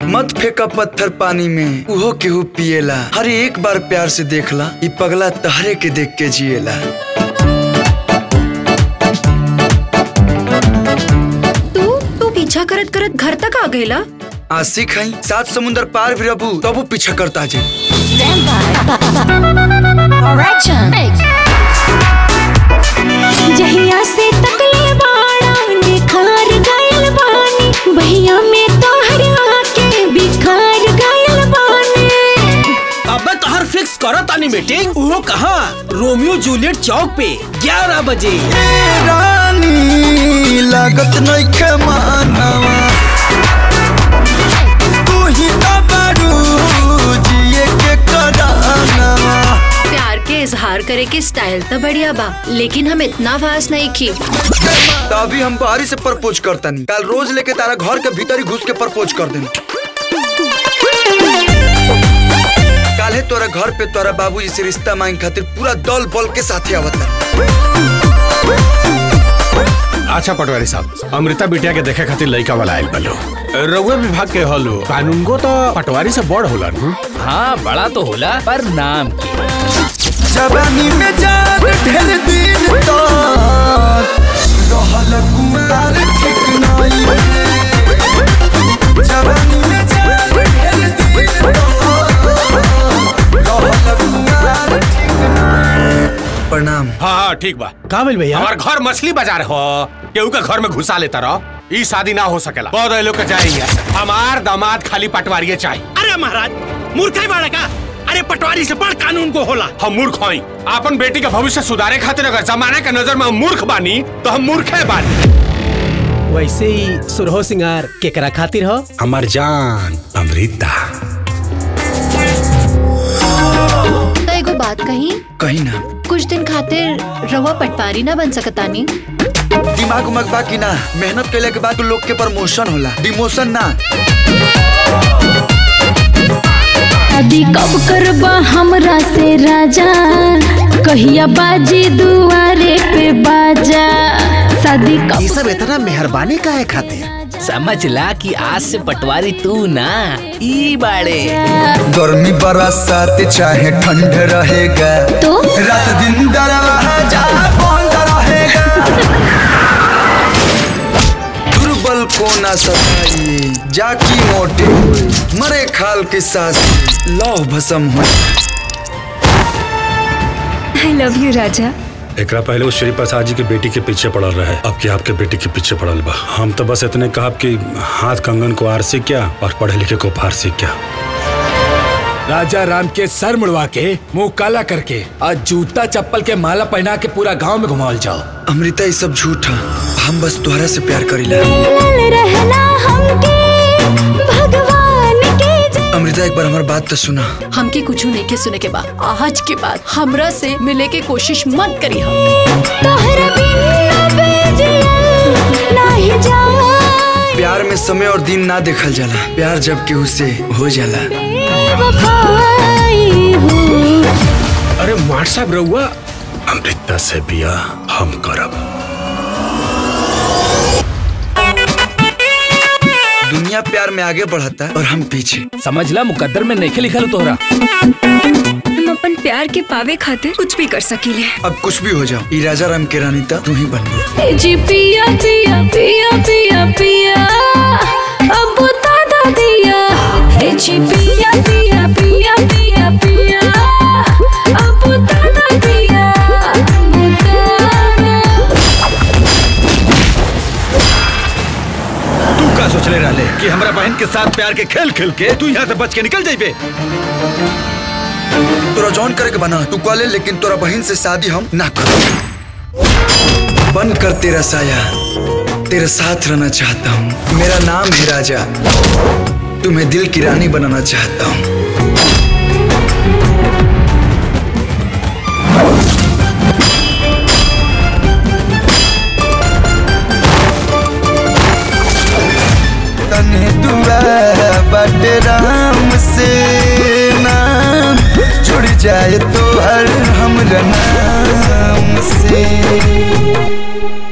मत फेंका पत्थर पानी में उहो केहू पिएला हर एक बार प्यार से देखला ई पगला तहरे के देख के जिएला तू तू पीछा करत करत घर तक आ गईला आशिक हई सात समुंदर पार भी रहबू तबू पीछा करता जे जहिया से तकले बाड़ा निखार गयल बानी भैया में तोहर आके बिखार गयल बानी अबे तोहर फिक्स करो तानी मीटिंग वो कहाँ रोमियो जूलियट चौक पे 11 बजे रानी लागत नइखे मानवा तू ही तो बारू जिए के करानवा प्यार के इजहार करे के स्टाइल तो बढ़िया बा लेकिन हम इतना फास्ट नहीं की तो अभी हम बाहरी से प्रपोज करता नहीं कल रोज लेके तारा घर के भीतर ही घुस के प्रपोज कर देना काले तोरा घर पे तोरा बाबूजी से रिश्ता मांगे खातिर पूरा दल बल के साथे आवता अच्छा पटवारी साहब अमृता बिटिया के देखे खातिर लड़का वाला आयल बलो रउए विभाग के हलो कानून को तो पटवारी से बड़ होला न हाँ बड़ा तो होला पर नाम की जवानी में जान ढेर दिन तो रहल कुमार ठीक नहीं जवानी में जान ढेर दिन तो रहल कुमार ठीक नहीं प्रणाम हाँ हाँ ठीक बा कहाँ मिल भैया हमार घर मछली बाजार हो केहू के घर में घुसा लेता रहो ई शादी ना हो सकेला बहुत लोग के जाएंगे हमार दामाद खाली पटवारी चाहिए अरे महाराज मूर्ख बाड़ा का अरे पटवारी से बड़ कानून को होला हम मूर्ख हई अपन बेटी का भविष्य सुधारे खातिर अगर जमाने के नजर में हम मूर्ख बानी तो हम मूर्ख है बानी वैसे ही सुरहो सिंगार केकरा खातिर हो हमार जान अमृता तो एगो बात कही कहीं ना कुछ दिन खातिर रवा पटवारी ना बन सकतानी दिमाग उमग बा कि ना मेहनत कैले के बाद लोग के प्रमोशन होला डिमोशन ना शादी कब करबा हमरा से राजा कहिया बाजी दुआरे पे बाजा शादी कब सब इतना मेहरबानी का है खातिर समझ ला कि आज से पटवारी तू ना ई बाड़े गर्मी बरसात चाहे ठंड रहेगा तो रात दिन दरवाजा बंद रहेगा दुर्बल को ना सताइए जाकी मोटे हुए मरे खाल के सास लौह भसम हो आई लव यू राजा एकरा पहले उस श्री प्रसाद जी के बेटी के पीछे पड़ल रहे अब की आपके बेटी के पीछे पड़ल बा हम तो बस इतने कहा कि हाथ कंगन को आर से क्या और पढ़े लिखे को पार से क्या राजा राम के सर मुड़वा के मुंह काला करके आज जूता चप्पल के माला पहना के पूरा गांव में घुमावल जाओ अमृता ये सब झूठ है हम बस तोहरा से प्यार करीला लाल रहना हमके भगवान के जय अमृता एक बार हमारी बात तो सुना हमके कुछ नहीं के सुने के बाद आज के बाद हमरा से मिले के कोशिश मत करी हम तोहरा बिन बेजिया नाही जाए प्यार में समय और दिन ना देखल जाला प्यार जब केहू से हो जाला वफाई हूँ अरे मार साहब रहुआ अमृता से बिया हम करब दुनिया प्यार में आगे बढ़ता और हम पीछे समझ ला मुकद्दर में नहीं लिखल तोहरा हम अपन प्यार के पावे खातिर कुछ भी कर सकीले अब कुछ भी हो जाओ ई राजा राम के रानी ता तू ही बन गई ए जी पिया पिया पिया पिया पिया अब दादा दिया ए जी पिया पिया पिया पिया पिया अब दादा दिया अब दादा तू का सोचले रहले कि हमरा बहन के साथ प्यार के खेल खेल के तू यहाँ से बच के निकल जाइबे तोरा जॉन करे के बना तू कॉले लेकिन तोरा बहन से शादी हम ना करो बन कर तेरा साया तेरे साथ रहना चाहता हूँ मेरा नाम है राजा तुम्हें दिल की रानी बनाना चाहता हूँ तने दुआ बटे राम से नाम जुड़ जाए तो हर हमरा नाम से